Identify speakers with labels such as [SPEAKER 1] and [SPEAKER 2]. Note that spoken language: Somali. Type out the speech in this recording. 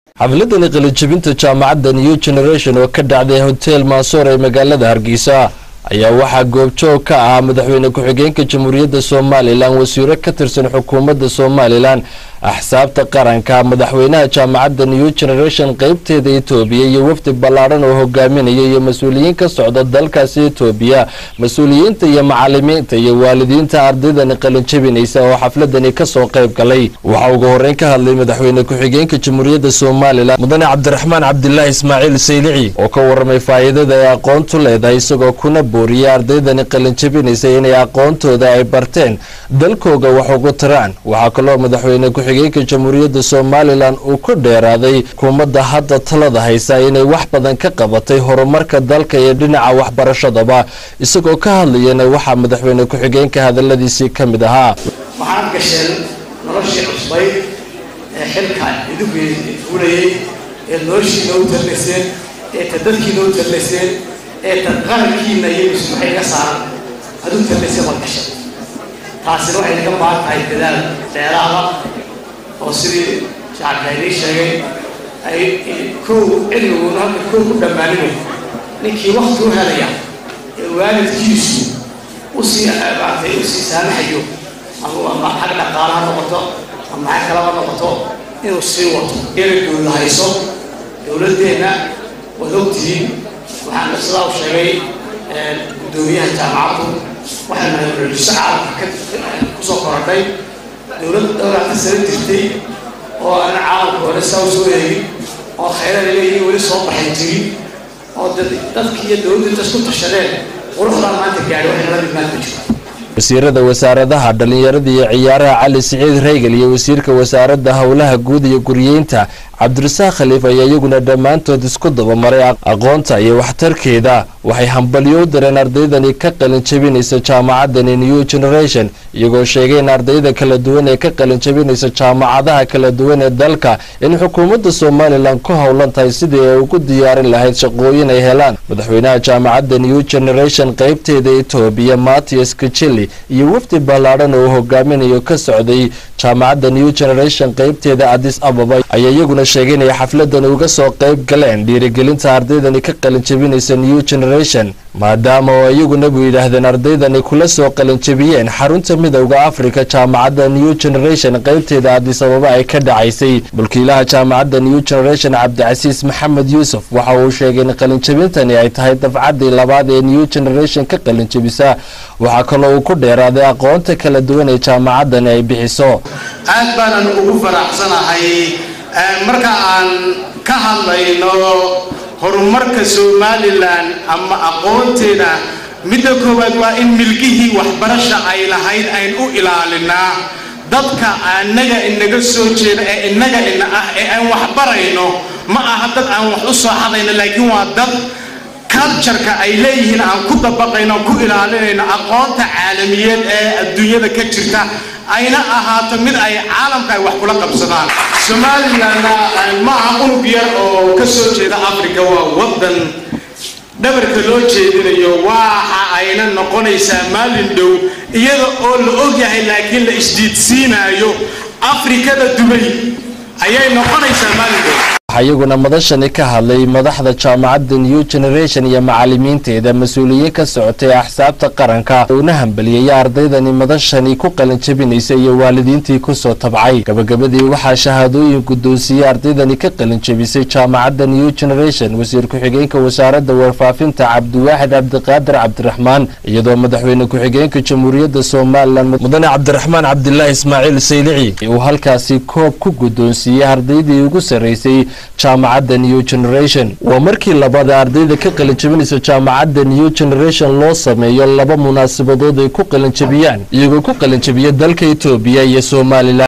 [SPEAKER 1] xafladani qalijabinta jaamacadda new generation oo ka dhacday hotel maasoor ee magaalada hargeysa ayaa waxaa goobjoog ka ahaa madaxweyne ku-xigeenka jamhuuriyadda somalilan wasiiro ka tirsan xukuumadda somalilan axsaabta qaranka madaxweynaha jaamacadda new generation qeybteeda etoobiya iyo wafdi ballaadhan oo hogaaminaya iyo mas-uuliyiin ka socda dalkaasi etoobiya mas-uuliyiinta iyo macalimiinta iyo waalidiinta ardaydani qalinjabinaysa oo xafladani kasoo qayb galay waxaa ugu horeyn ka hadlay madaxweyne ku-xigeenka jamhuuriyadda somalilan mudane cabdiraxmaan cabdilaahi ismaaciil saylici oo ka waramay faa'iidada ay aqoontu leedahay isagoo kuna booriyay ardaydani qalinjabinaysa inay aqoontooda ay barteen dalkooga wax ugu tiraan waxaa kaloo madaxweyne ku-xigeenka jamhuuriyadda somalilan uu ku dheeraaday xukuumadda hadda talada haysa inay wax badan ka qabatay horumarka dalka iyo dhinaca waxbarashadaba isagoo ka hadlayana waxaa madaxweyne ku-xigeenka hadaladiisii ka mid ahaa
[SPEAKER 2] waxaad gasheen noloshii cusbayd ee xilka idinku fulayay ee noloshiina u tallayseen ee ta dadkiina u tallayseen ee ta qarankiina iyo ismaxay ka saaran aad u tallayseen waad gasheen taasina waxay naga baahan tahay dadaal dheeraada oo sidii shacabka inii sheegay ay kow cilmiguna halka kow ku dhammaaninay ninkii wakti u helaya ee waalidkiisu usii maartay usii saamaxayo ama xag dhaqaala ha noqoto ama xag kalaba noqoto inuu sii wato iyana dowla hayso dowladdeenna waad ogtihiin waxaana sidaa u sheegay guddoomiyaha jaamacaddu waxay nahay radiso caalamka kusoo korodhay dowlad dhowrata sano jirtay oo aan caalamka hore saa u soo eegin oo khayraad leeyihiin weli soo baxay jirin oo dadki iyo dowladdu inta isku tashadeen quruxdaa maanta gaadhi waxay nala mid maanta jiro
[SPEAKER 1] wasiirada wasaaradaha dhallinyarada iyo ciyaaraha cali siciid reygel iyo wasiirka wasaaradda howlaha guud iyo guriyeynta cabdirasaaq khaliif ayaa iyaguna dhammaantood isku dabamaray aqoonta iyo waxtarkeeda waxay hambalyo u dareen ardaydani ka qalin jabinaysa jaamacadani new generation iyagoo sheegay in ardayda kala duwan ee ka qalin jabinaysa jaamacadaha kala duwan ee dalka in xukuumadda somalilan ku howlan tahay sidii ay ugu diyaarin lahayd shaqooyin ay helaan madaxweynaha jaamacadda new generation qeybteeda etoobiya matias kajeli iyo wafdi ballaadhan oo hogaaminayo ka socday jaamacadda new generation qeybteeda adis ababa ayaa iyaguna sheegay inay xafladani uga soo qayb galeen dhiirigelinta ardaydani ka qalinjabinaysa new generation maadaama oo iyaguna buu yidhaahdeen ardaydani kula soo qalinjabiyeen xarunta midowda africa jaamacadda new generation qeybteeda adis ababa ay ka dhacaysay mulkiilaha jaamacadda new generation cabdicasiis maxamed yuusuf waxa uu sheegay in qalinjabintani ay tahay dafcaddii labaad ee new generation ka qalinjabisa waxaa kaloo uu ku dheeraaday aqoonta kala duwan ee jaamacaddani ay bixiso
[SPEAKER 3] aad baanan ugu faraxsanahay marka aan ka hadlayno horumarka somalilan ama aqoonteeda midda koowaad waa in milgihii waxbarasha ay lahayd ayn u ilaalinaa dadka annaga inaga soo jeeda ee innaga ina ah ee aan waxbarayno ma aha dad aan wax u soo xadayno laakiin waa dad cultureka ay leeyihiin aan ku dabaqayno ku ilaalinayno aqoonta caalamiyeed ee adduunyada ka jirta ayna ahaato mid ay caalamka ay wax kula qabsadaan somalilanna ma aha unug yar oo ka soo jeeda africa waa waddan dhabarka loo jeedinayo waxa ayna noqonaysaa maalin dhow iyada oo la ogyahay laakiin la isdiidsiinaayo afrikada dubay ayay noqonaysaa maalin dhow
[SPEAKER 1] waxaa iyaguna madashani ka hadlay madaxda jaamacadda new generation iyo macalimiinteeda mas-uuliyiin ka socotay axsaabta qaranka una hambaliyaya ardaydani madashani ku qalinjabinaysa iyo waalidiintii kusoo tabcay gabagabadii waxaa shahaadooyin guddoonsiiyey ardaydani ka qalinjabisay jaamacadda new generation wasiir ku-xigeenka wasaaradda warfaafinta cabdiwaaxid cabdiqaadir cabdiraxmaan iyadoo madaxweyne ku-xigeenka jamhuuriyadda somalilan mudane cabdiraxmaan cabdilaahi ismaaciil saylici uu halkaasi koob ku guddoonsiiyey ardaydii ugu sarraysay jaamacadda new generation waa markii labaad ee ardayda ka qalinjabinaysa jaamacadda new generation loo sameeyo laba munaasabadood ay ku qalinjabiyaan iyagoo ku qalinjabiya dalka etoobiya iyo somalilan